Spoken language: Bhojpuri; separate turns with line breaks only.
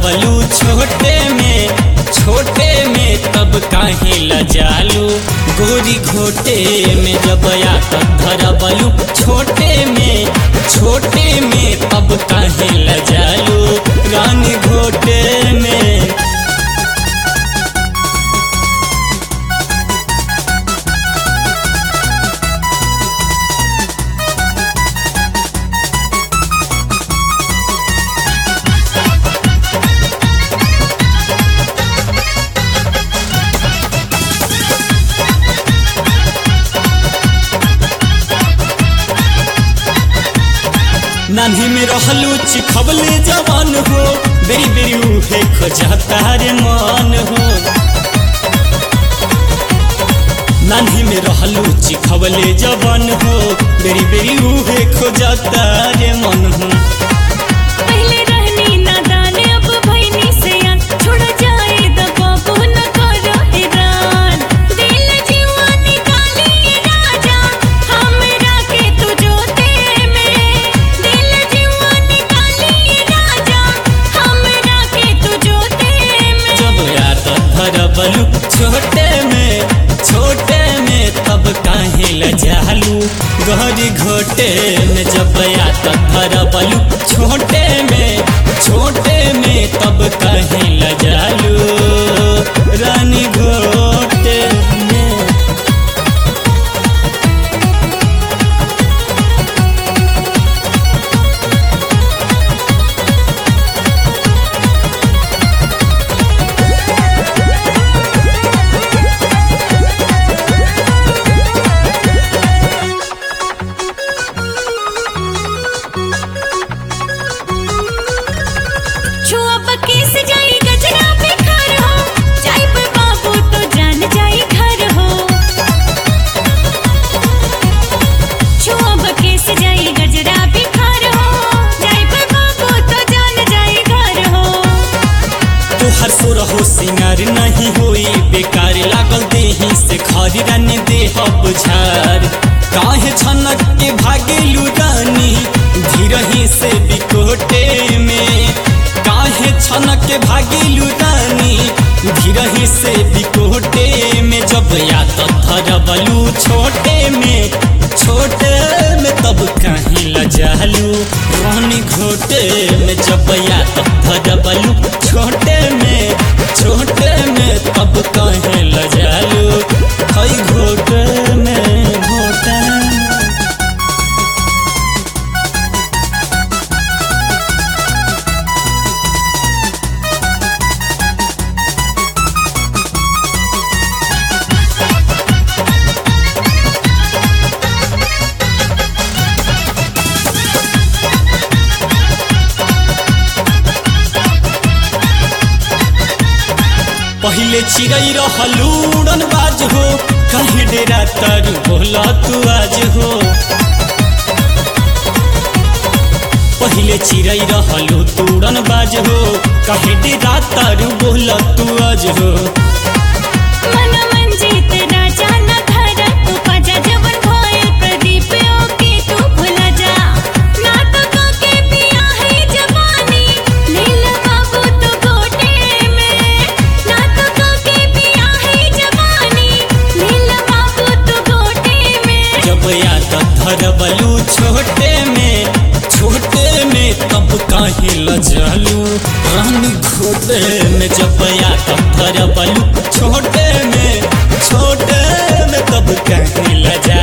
धरबलू छोटे में छोटे में तब काहे लजालू गोरी घोटे में जब आकत धरबलू छोटे में छोटे में तब काहे लजालू रानी घोटे में नान्ही में रहलू चिखबले जवान हो बेरी बेरी उहे खोजाता रे मन हो नान्ही में रहलू चिखबले जवान हो बेरी बेरी उहे खोजाता रे मन हो
पहले रहनी नादान अब भईनी सयान छोड़ जाए द बाबू न करो हैरान दिल जीवा निकाली राजा हमरा के तू जोते में दिल जीवा निकाली राजा हमरा के तू जोते में
जब याद धरबलू छोटे में छोटे में तब काहे लजालू गहरी घोटे में जब याद धरबलू छोटे में छोटे में तब काहे लजालू रानी घोटे में
छुआ पक्की से जाई गजरा पे घर हो जाई पे बाबू तो जान जाई घर हो छुआ पक्की से जाई गजरा पे घर हो जाई पे बाबू तो जान जाई घर हो
तोहर सोरहो सिंगार नहीं होई बेकार लागल देही से खरी रानी देह बुझार काहे छनक के भागेलू रानी धीरही से बिकोटे में काहे छनक के भागेलू रानी धीरही से बिकोटे में जब याद धरबलू छोटे में छोटे में तब कहीं लजालू रानी घोटे में जब याद धरबलू छोटे में छोटे में तब कहीं लजालू हई घोटे में घोटे पहिले चिड़ै रहलू उड़न बाज हो कहीं डेरा तर बोला तू आज हो पहिले चिड़ै रहलू तूड़न बाज हो कहीं डेरा तर बोला तू आज हो
मन मंजीत राजा न धर तू पजा जवन भइल प्रदीप ओके तू भुला जा ना तो काके पिया है जवानी नील बाबू तो गोटे में ना तो काके पिया है जवानी नील बाबू तो गोटे में
जब याद धरबलू छोटे में छोटे में तब काहे लजालू रानी घोटे में जब याद धरबलू छोटे में छोटे में तब काहे लजालू